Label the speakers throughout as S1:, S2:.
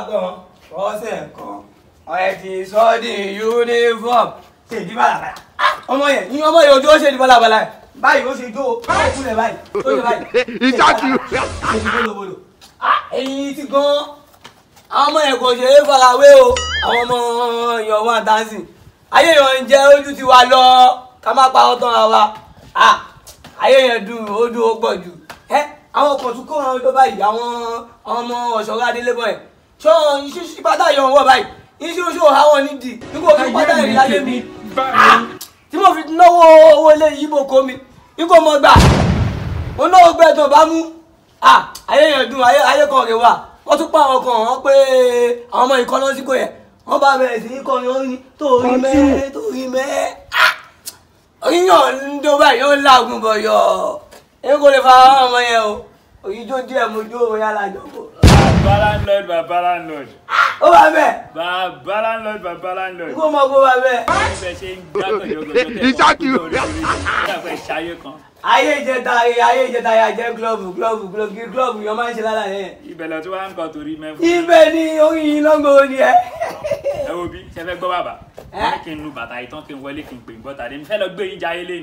S1: kan ọ̀sẹ̀ kan ọ̀rẹ́ ti sọ di uniform ṣe di balabala ọmọ yẹn ní ọmọ yẹn ojú ó ṣe di balabala yẹn báyìí ó ṣe jó o ó kúlẹ̀ báyìí ó ṣe báyìí
S2: Ìjákì.
S1: ṣe di bólobolo ẹyin ti gan àwọn ọmọ yẹn kò ṣe é farawé o àwọn ọmọ èèyàn wọn àtàǹsì ayé yẹn ń jẹ ojú ti wa lọ ká má pa ọtán ra wa Ah, ayé yẹn dùn ó dùn ó pọ̀ jù ẹ àwọn kan tún kó àwọn tó báyìí àwọn ọmọ ọ̀ṣọ́rọ̀ adélébọ̀ yẹn ṣọ́ iṣẹ́ pátá yọ̀ wọ̀ báyìí iṣẹ́ oṣù àwọn nídìí nígbà tó pátá yẹn láyé mi Ah, tí mo fi náwó owó lé yíbo kó mi nígbà mo gbà mo náwó gbẹ tó bá mú Ah, ayé yẹn dùn ayé ayé kan rè wá wọ́n tún pa àwọn kan wọ́n pé àwọn ọmọ ìkọ́nà síkò yẹn wọ́n bá bẹ̀rẹ̀ sí í kọrin orin torí mẹ́ torí mẹ́ Ah, yíyan ń dó báyìí ó ń làágùn bọ̀ yọ̀ ẹ kò lè fa àwọn ọmọ yẹn o òyìn tó díẹ̀ mo jó òun yàrá jọ̀bọ̀.
S3: Baba landlord, baba landlord.
S1: ó wà bẹ́ẹ̀
S3: Baba landlord, baba landlord.
S1: kó mọ kó wà bẹ́ẹ̀.
S3: Ibẹ̀ ṣe ń gbá gọ̀jọ̀gọ̀jọ̀
S2: Ìjákì.
S3: Ìjàpẹ̀ ṣayé kan.
S1: ayé ìjẹta ayé ìjẹta yà jẹ́ gílọ́ọ̀bù gílọ́ọ̀bù gílọ́ọ̀bù gílọ́ọ̀bù yọ máa ń ṣe lára yẹn.
S3: Ibẹ̀ lọ tí wọ́n ń kọ torí mẹ́fún.
S1: ibẹ̀ ni orin yìí lọ́ngọ̀ ni ẹ.
S3: Ẹ wo bí ṣe fẹ́ gbọ́ bàbá.
S1: Ẹ́.
S3: Wọ́n ní kí n lu bàtà ìtàn kí n wọlé kí n pè ń bọ́ta dé. Mo fẹ́ lọ gbé yín jayé lé ni.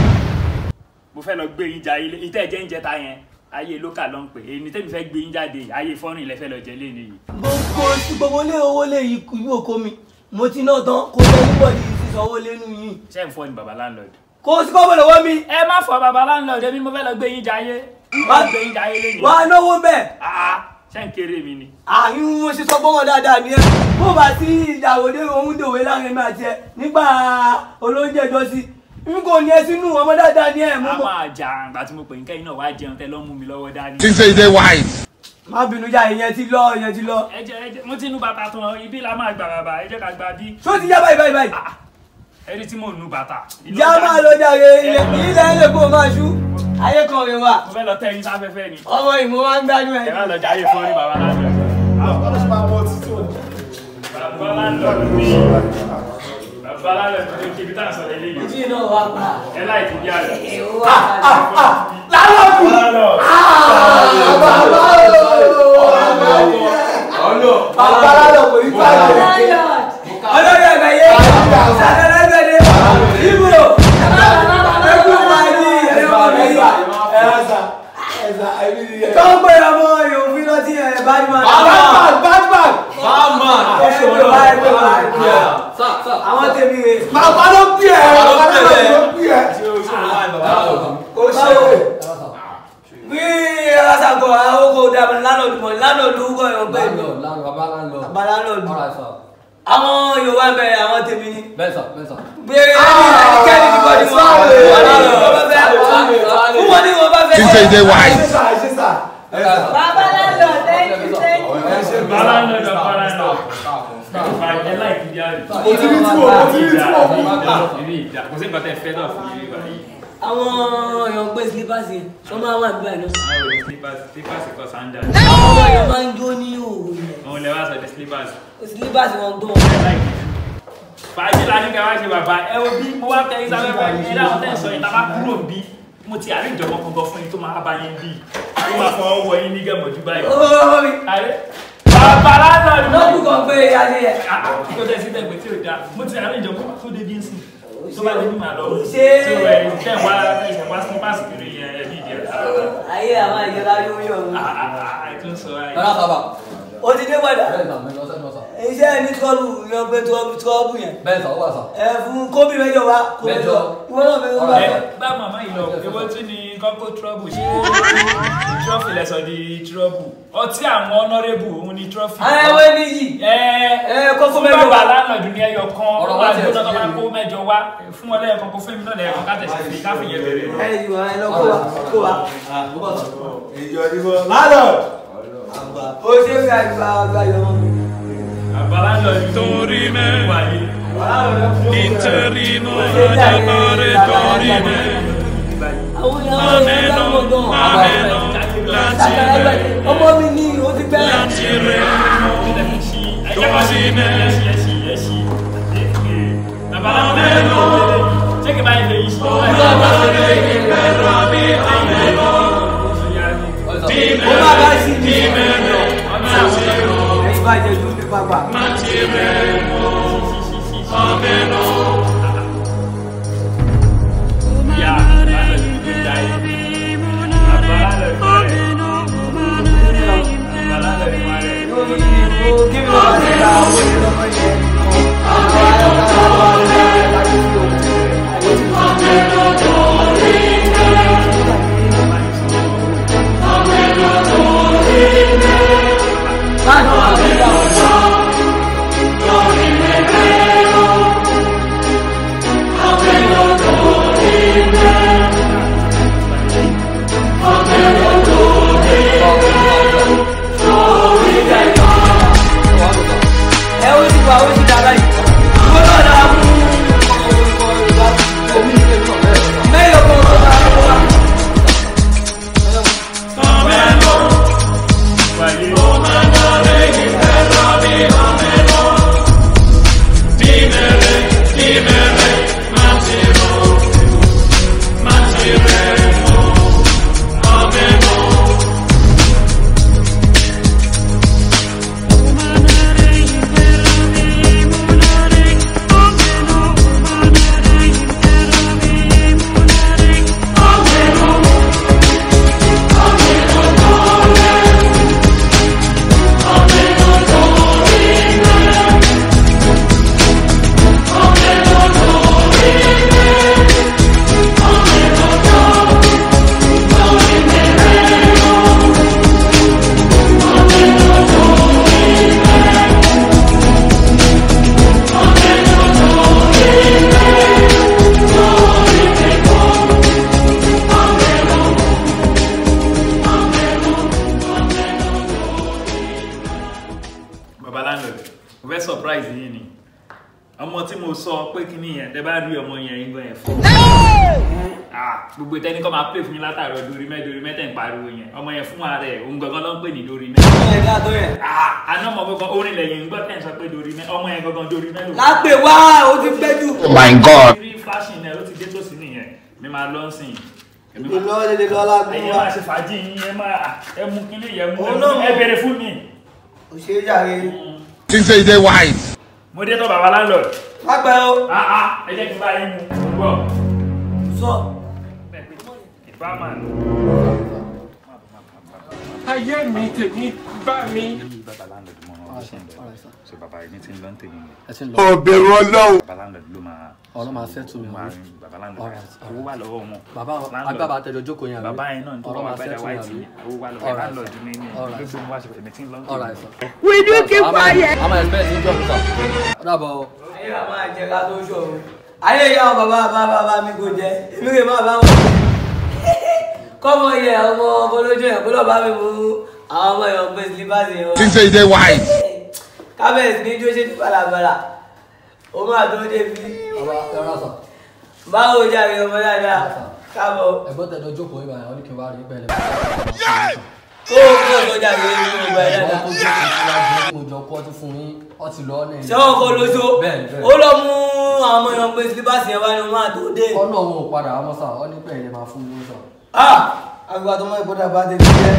S3: Mo fẹ́ lọ gbé yín jayé lé. Ìtẹ́ jẹ́ ń jẹta yẹn. Ayé lókà ló ń pè. Èyí ni tẹ́mi fẹ́ gbé yín jáde. Ayé fọ́nrìn lẹ fẹ́ lọ jẹ lé ni yìí.
S1: gbogbo gbogbo lé owó lé yìí oko mi mo ti ná tán kó lọ níbọ̀dì sísanwó lẹ́nu yìí.
S3: Ṣé ń fọ́ ni bàbá landlord?
S1: kò sí kọ́bọ̀ lọ́wọ́ mi
S3: Ẹ má fọ bàbá landlord èmi mo fẹ́ lọ gbé yín jayé.
S1: Wá-
S3: Wọ́n gbé yín jayé lé ni.
S1: wà á náwó bẹ́ẹ̀.
S3: Ah, Ṣé ń kéré mi ni?
S1: àyùn mo ṣe sọ gbọ́mọ dáadáa ni ẹ bó bá sí ìyàwó dé ohun dòwe láàrin mi àti ẹ nígbà olóúnjẹ jọ sí n kò ní ẹ sínú ọmọ dáadáa ni ẹ mú
S3: a
S1: bọ.
S3: máa jà àgbà tí mo pè ní kẹ́yìn náà wá jẹun tẹ́ lọ́ mú mi lọ́wọ́ dání.
S2: Think say you dey wise.
S1: má bínú já ìyẹn ti lọ ìyẹn ti lọ.
S3: ẹ jẹ́ ẹ jẹ́ mo ti nu bàtà tán ibi la máa gbà bàbà ẹ jẹ́ ká gba bí.
S1: ṣó ti já báyìí báyìí báyìí.
S3: ẹ rí tí mò ń nu bàtà. Ìlú
S1: já
S3: ọjà
S1: máa
S3: ni.
S1: lọ jàre ilẹ̀ ilẹ̀ ilẹ̀ kó o máa ṣú ayé kan rè wá
S3: mo fẹ́ lọ tẹ́ yín sáfẹ́fẹ́ ni.
S1: ọmọ ìmọ̀ máa ń gbádùn
S3: ẹ
S1: ẹ̀.
S3: má lọ jáyé fún orí bàbá láńlọ. bàbá láńlọ ni bàbá láńlọ ni kí ibi tá à ń sọ lélẹ́yìn.
S1: ojú iná wà pa.
S3: ẹ láì ti bí àlọ́.
S1: èèwọ̀ wà pa.
S3: lálọ́kù.
S1: bàbá lálọ́ kò ní fàájì. olórí ẹ̀gbẹ́ yé sàkẹ́lẹ́gbẹ̀dẹ ibo ẹkú máa ní ẹ̀rọ mi. tó ń pè ọmọ yòówù lọ sí ẹ̀ badman. badman badman. ẹ̀rọ wa ẹ̀rọ wa àwọn tèmi rè.
S4: Bàbá ló bí ẹ̀
S1: Bàbá ló
S4: bàbá
S1: bí ẹ̀.
S4: ló bí ẹ̀.
S1: kò ṣe bí ẹlẹ́sàgọ́ àwọn kò dàbí lánàá mọ̀ lánàá lórúkọ yọ̀ pé bàbá lánàá àwọn yorùbá ń bẹ̀rẹ̀ àwọn tèmi ni. gbére ní ẹnikẹ́ni ní bọ́dí wọn wọn ní wọn bá fẹ́ fún wọn ní wọn bá fẹ́.
S2: Think say you dey
S4: Ẹ
S2: wise.
S4: ṣe sà, ẹ ṣe sà. Ẹ ṣe sà.
S5: Baba landlord, thank you, thank you.
S4: Ẹ ṣe bí
S3: bàbá
S4: sà.
S3: láńlọ ni bàbá láńlọ. ẹ láì ti bí àlọ́.
S4: Mo ti rí tí mo mo ti rí tí mo mú.
S3: Ìbí ìjà kò sí nǹkan tẹ́ fẹ́ náà fún yín báyìí.
S1: àwọn èèyàn gbé slippers yẹn wọ́n máa wà níbẹ̀ náà.
S3: Àwọn ò slippers slippers kọ sandal.
S1: àwọn èèyàn máa ń jó ní òwò yẹn
S3: Òun lè wá sọ di slippers.
S1: slippers wọn gbọ́.
S3: fàájì la ní ká wá ṣe bàbá ẹ wo bí mo wá tẹ ẹ sábẹ́ fẹ́ ẹ dáhùn tẹ̀ sọ yìí tá a bá kúrò bí mo ti àrí ìjọba kankan fún yín tó máa bá yín bí tó máa fọwọ́ wọ yín ní gẹ̀mọ̀jú báyìí.
S1: ó mi
S3: àrẹ bàbá lánàá
S1: lọ́kù kan pé adé yẹn.
S3: kí o tẹ̀ sí tẹ̀gbẹ́ tí o da mo ti àrí ìjọba tó dé bí ń sìn tó bá dé bí màá lọ
S1: Ṣé-
S3: tó ẹ tẹ̀ wá tẹ̀ wá sí pàṣẹ kiri yẹn ẹ bí ìdí ẹ̀
S1: ayé àwọn ìjọba yóò yọ̀ ọ́.
S3: àìtún sọ ayé.
S1: ó ti dé padà iṣẹ́ ní trọ́bù yan pé trọ́bù trọ́bù yẹn. ẹ fún kóbì mẹ́jọ wa kó mẹ́jọ ìwọ náà fẹ́ wọ́n bá
S3: ẹ
S1: fẹ́.
S3: bá màmá yìí lọ ewo tún ni kọ́kọ́ trọ́bù ṣe trọ́fì lẹ́sọ̀ di trọ́bù ọtí àwọn ọ̀nọ́rẹ́bù òun ni trọ́fì.
S1: àwọn ẹwẹ́ níyì
S3: ẹ
S1: ẹ kókó
S3: fún
S1: mẹ́jọ
S3: bàbá
S1: wa.
S3: lánàá ní ẹyọ kan
S6: Ọ̀rọ̀
S3: ọ̀rọ̀
S6: wá
S3: àti
S6: tiẹ̀
S3: ọ̀dọ́
S6: ti
S3: máa
S6: yé
S3: kó mẹ́jọ wá fún wọn lẹ́yọ̀kan kó fún mi náà lẹ́yọ̀kan ká tẹ̀sí sí káfí yẹn bẹ̀rẹ̀.
S1: ẹ yìí wọn ẹ lọ kó wa kó wa.
S4: Èjì ọdún lálọ́.
S1: ó ṣe ń ga ìgbà àgbà yọ wọn.
S3: bàbá lánàá ní torí mẹ́ wáyé.
S1: Interino adamare dorime àwọn ìyàwó yẹn ń dáwọ́ gan. ọmọ mi ní o ti pẹ́. ó bá bá sí mi. bàjẹ́ tó fi pàpà.
S3: Ya, lálẹ́ ní ìlú jayé. Bàbá lálẹ́ fún rẹ̀. Bàbá lálẹ́ fún rẹ̀.
S1: ẹ ó ti wà ó ti dàgbà yìí ìwọ náà dára fún mẹ́yọ̀ kan tó máa ń wá.
S3: Wáyé. Bàbá landlord, mo fẹ́ surprise yín ni. Ọmọ tí mo sọ pé kí ni yẹn, tẹ bá rí ọmọ yẹn yín gan yẹn fún. Ah, gbogbo ìtẹ́ni kọ́ máa play fún yín látàrọ̀ dorí mẹ́ dorí mẹ́tẹ̀ ń pariwo yẹn. Ọmọ yẹn fún ara ẹ̀, òun gangan ló ń pè ní dorí mẹ́.
S1: ẹ dá tó yẹ.
S3: Ah, àná ọmọ gangan orin lẹ́yìn ń gbọ́ tẹ̀ ń sọ pé dorí mẹ́, ọmọ yẹn gangan dorí mẹ́ lò.
S1: lápè wá ó ti pẹ́ jù.
S2: my god.
S3: Rí flashing náà ó ti dé tòsí nìyẹn, mi máa lọ sìn. Èmi
S1: ìlú
S3: máa-
S1: lọ́wọ́ dédé lọ́la gbé
S3: Ẹ̀yin
S1: wá.
S3: máa ṣe fàájì yín, ẹ máa ẹ mú kíní yẹn mú
S1: Òun náà
S3: ẹ
S1: mú.
S3: bèrè fún mi.
S1: òṣèré jàre.
S2: Think say you dey wise.
S3: Mo dé tọ́ bàbá landlord.
S1: lápè o.
S3: Ah ah, ẹ jẹ́ kí n bá yín mu. Mo gbọ́.
S1: sọ.
S3: Ìbáman.
S6: ayé mi tèmi bá mi.
S3: Bàbá landlord mọ̀ ọ́n ṣe ń bẹ̀. Ṣé bàbá yìí ní ti ń lọ ń tèmi yẹn?
S7: ẹ ti ń lọ
S2: Ọ̀bẹ̀rù ọlọ́run.
S3: Bàbá landlord ló máa
S7: ọ̀nà máa ṣẹ́tù mi
S3: máa
S7: àbí
S3: rin bàbá landlord.
S7: Alright, alright.
S3: Owó wà lọ́wọ́ wọn.
S7: bàbá
S3: Landlord.
S7: agbábà tẹjọ jókòó yẹn àbí
S3: Bàbá yẹn náà ní tó
S7: ọ̀nà
S3: bá
S7: máa
S3: wà bẹ́ẹ̀
S7: ṣẹ́tù mi
S3: white
S7: àbí
S3: yẹn. Owó wà lọ́wọ́
S7: Alright,
S3: landlord ní ní.
S7: Alright,
S3: Gbogbo mo wá ṣe èmi tí ń lọ ń
S7: alright
S3: tèmi.
S7: sir. will you keep quiet. àmọ́ ẹ̀sìpẹ́ẹ̀sì ń jọ òkúta ó dàbọ̀ o.
S1: ayé wa máa jẹ ká tó ṣòro. ayé ìyá àwọn bàbá bàbá bàbá mi kò jẹ èmi kò má bá wọn. kọ́mọ yẹ ọmọ ọmọlójú ẹ̀ kúlọ̀ bá mi mú àwọn ọmọ ìwọ̀n gbé sílíbàsì wọn.
S2: Think say you dey wise.
S1: kábẹ́ẹ̀sì ní jó ṣe ti balabala ó máa tó débi.
S7: bàbá ẹ̀rọ sà
S1: báwo jàre ọmọ dáadáa káàbọ̀
S7: ẹ̀gbọ́n tẹjọ jókòó yìí báyìí wọ́n ní kí n wá rí bẹ́ẹ̀
S1: kó o kó o tó jàre ní ọgbà ẹ̀
S7: ẹ̀gbọ́n
S1: dáadáa.
S7: tó jókòó síwájú mo jọ kọ́ ọtí fún yín ọtí lọ ọ́ nẹ̀yìn.
S1: ṣé wọn kọ lóṣó
S7: bẹ́ẹ̀ bẹ́ẹ̀
S1: ó lọ mú àwọn ọmọ ìwọ̀n gbé sílíbàsì yẹn wá ní wọn àtó dé.
S7: ọ̀nà òun ò padà àmọ́ sà ọ́ ní pé ẹ̀yẹ máa fún mi sọ.
S1: ah àgbà tó mọ ìbọdà bá tèmi jẹ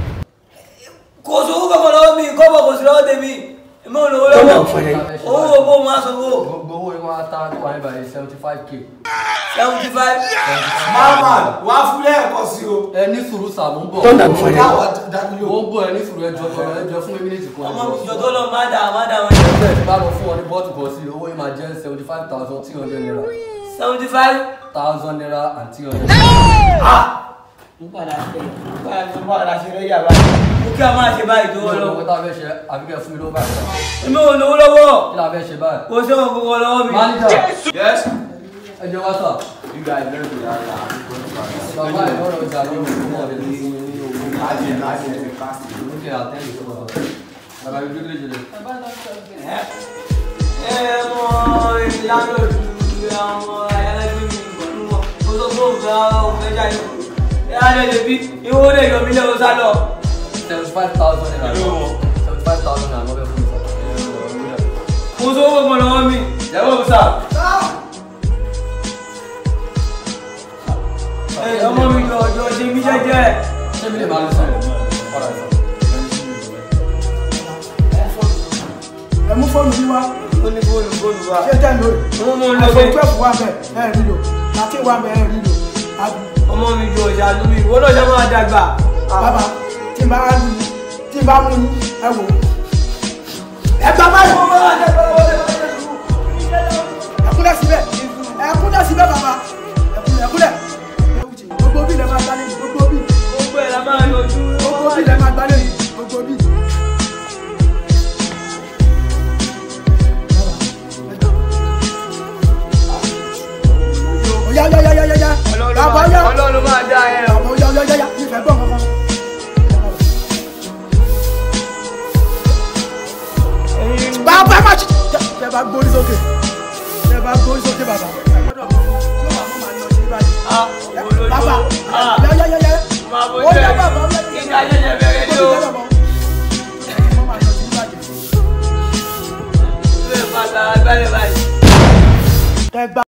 S1: kò sówó kankan lọ́wọ́ mi kọ́bọ̀ kò sí lọ́wọ́ tèmi èmi ò lówó lọ́wọ́ owó owó mo á sanwó
S7: gbogbo owó yín wá tá tó wà níbàyí seventy five k.
S1: seventy five
S4: Mama, wá fún lẹ́ẹ̀kan sí o.
S7: ẹ ní sùúrù sà mò ń bọ̀.
S4: Káwọ̀ dájú
S7: mo
S4: yóò.
S7: ń bọ̀ ẹ ní sùúrù ẹjọ́ tọrọ ẹjọ́ fún mi mílíọ̀tì kan.
S1: ọmọ mi jọ tó lọ má dà má dà wọn jẹ
S7: ẹgbẹ́ ti bá lọ fún ọ ní bọ́ọ̀tù kan sí owó yìí máa jẹ́ seventy five thousand three hundred naira
S1: seventy five
S7: thousand naira and three hundred naira.
S1: ah n padà ṣe n padà ṣe n padà ṣe rẹ yàrá mo kí a máa ṣe báyìí tó
S7: mi ò
S1: wọ́n
S7: lọ
S1: lọ
S7: pé tá a fẹ́ ṣe àbíkẹ́ fún mi lówó báyìí.
S1: èmi ò lówó lọ́wọ́
S7: kí la fẹ́ ṣe báyìí.
S1: kò sí ọmọ kankan lọ́wọ́ mi.
S7: manager
S4: Yes.
S7: ẹ jẹ́ wá sà.
S4: You guys learn to that now.
S7: bàbá ẹ̀ lọ́rọ̀ ọjà lọ́rọ̀ fún ọ̀rẹ́ ní fún mi ní owó.
S4: Imagine, imagine the fasting.
S7: lókè àtẹ́lẹ̀ tó wà. bàbá mi dúró lè jẹ.
S1: ẹ ẹ mọ ìlànà àwọn ayálégbé mi pẹ̀lú wọn mo sọ fún òfin òfin jáde ẹ á lè lè bí ìwọ lè yọ mí lẹ́wọ́ sá lọ.
S7: seventy five thousand naira. seventy five thousand naira lọ́bẹ̀ fún mi sà.
S1: mo sọ owó kan lọ́wọ́ mi ìyàwó mi sà. ẹ ọmọ mi jọ ọjọ́ ṣe mí jẹ́jẹ́.
S7: ṣé mi lè máa lọ sọ̀rọ̀? ọ̀rọ̀ ẹ̀ sà.
S8: ẹ mú fóònù yín wá
S1: ó ní fóònù fóònù wa.
S8: ṣé tẹ́ ń lò
S1: Mo mú un
S8: rẹ̀
S1: lọ
S8: iphone
S1: bẹ́ẹ̀.
S8: twelve wà bẹ́ẹ̀ ẹ̀ rí lò àti wà bẹ́ẹ̀ ẹ̀ rí lò àbí
S1: ọmọ mi jọ ìṣàánú mi ìwọ náà ṣe máa dàgbà.
S8: bàbá tí n bá rà lù tí n bá mú yín ẹ wò ẹ gbà báyìí ẹ kúnlẹ̀ síbẹ̀ ẹ kúnlẹ̀ síbẹ̀ bàbá ẹ kúnlẹ̀ ẹ kúnlẹ̀ gbogbo bí lè máa gbálẹ̀ yìí gbogbo bí
S1: gbogbo ẹ̀ la máa yọjú.
S8: gbogbo bí lè máa gbálẹ̀ yìí gbogbo bí. Oya oya oya oya oya bàbá oya
S1: ọlọ́run máa dá ẹ o.
S8: bàbá oya oya oya mi fẹ́ gbọ́ kankan. bàbá ẹ má ṣe tẹ bá gbórí sókè tẹ bá gbórí sókè bàbá. ẹ gbọ́dọ̀ mọ̀ tí ó wà fún màá ní ọtí báyìí.
S1: Ah, olójú.
S8: bàbá
S1: Ah,
S8: oya oya oya
S1: máa bójú
S8: oya
S1: ẹ̀.
S8: bàbá oya
S1: Ìjà ṣẹ̀ṣẹ̀ bẹ̀rẹ̀ ni o. Ilé ìfàtà agbálẹ̀ báyìí.
S8: Tẹ gbá